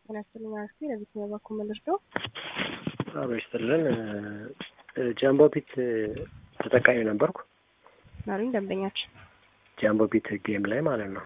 ጤና ይስጥልኝ አክስቴ ለዚህ በበኩ መልርዶ አሮ ይስጥልን። ጃምቦ ፒት ተጠቃሚ ነበርኩ። ናሉኝ ደንበኛችን ጃምቦ ፒት ጌም ላይ ማለት ነው።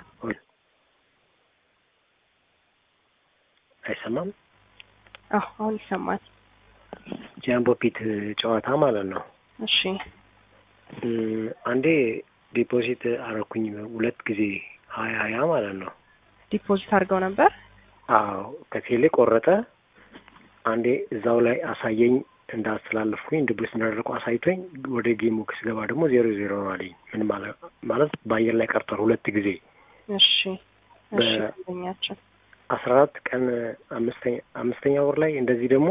አይሰማም? አዎ አሁን ይሰማል። ጃምቦ ፒት ጨዋታ ማለት ነው። እሺ አንዴ ዲፖዚት አረኩኝ ሁለት ጊዜ ሀያ ሀያ ማለት ነው። ዲፖዚት አድርገው ነበር። አዎ ከቴሌ ቆረጠ። አንዴ እዛው ላይ አሳየኝ እንዳስተላለፍኩኝ ድብስ እንዳደረኩ አሳይቶኝ ወደ ጌሙ ስገባ ደግሞ ዜሮ ዜሮ ነው አለኝ። ምን ማለት ማለት በአየር ላይ ቀርቷል ሁለት ጊዜ እሺ እሺ ደንበኛችን አስራ አራት ቀን አምስተኛ አምስተኛ ወር ላይ እንደዚህ ደግሞ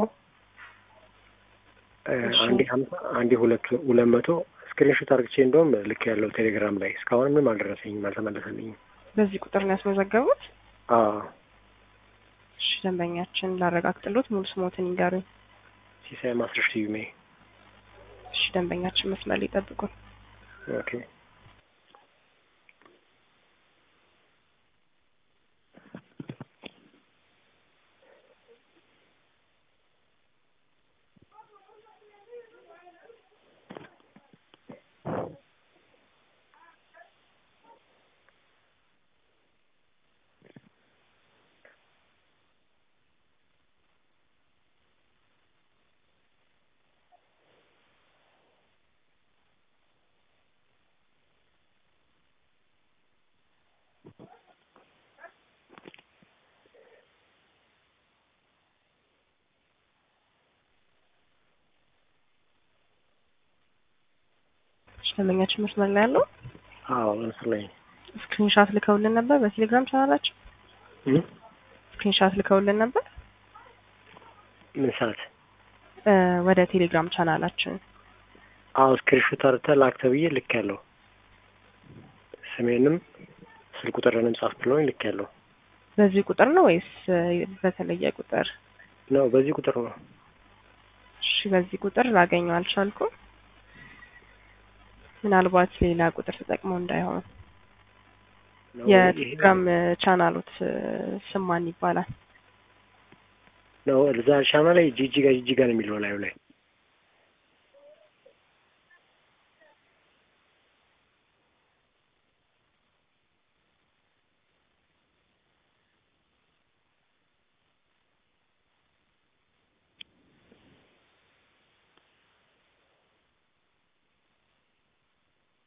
አንዴ ሀምሳ አንዴ ሁለት ሁለት መቶ ስክሪንሾት አርግቼ እንደውም ልክ ያለው ቴሌግራም ላይ እስካሁን ምንም አልደረሰኝም፣ አልተመለሰልኝም። በዚህ ቁጥር ነው ያስመዘገቡት? አዎ እሺ ደንበኛችን ላረጋግጥሎት ሙሉ ስሞትን ይንገሩኝ። ሲሳይ ማስረሽ ስዩሜ። እሺ ደንበኛችን መስመር ላይ ይጠብቁን። ኦኬ እሺ ደንበኛችን መስመር ላይ ያለው አዎ ምስል ላይ ስክሪንሻት ልከውልን ነበር በቴሌግራም ቻናላችን ስክሪንሻት ልከውልን ነበር ምን ሰዓት እ ወደ ቴሌግራም ቻናላችን አዎ ስክሪንሾት አርተ ላክ ተብዬ ልክ ያለው ስሜንም ስልክ ቁጥርንም ጻፍ ብለውኝ ልክ ያለው በዚህ ቁጥር ነው ወይስ በተለየ ቁጥር? ነው በዚህ ቁጥር ነው። እሺ በዚህ ቁጥር ላገኘው አልቻልኩም። ምናልባት ሌላ ቁጥር ተጠቅመው እንዳይሆን። ነው የቴሌግራም ቻናሎት ስም ማን ይባላል? ነው እዛ ሻማ ላይ ጂጂጋ ጂጂጋ ነው የሚለው ላዩ ላይ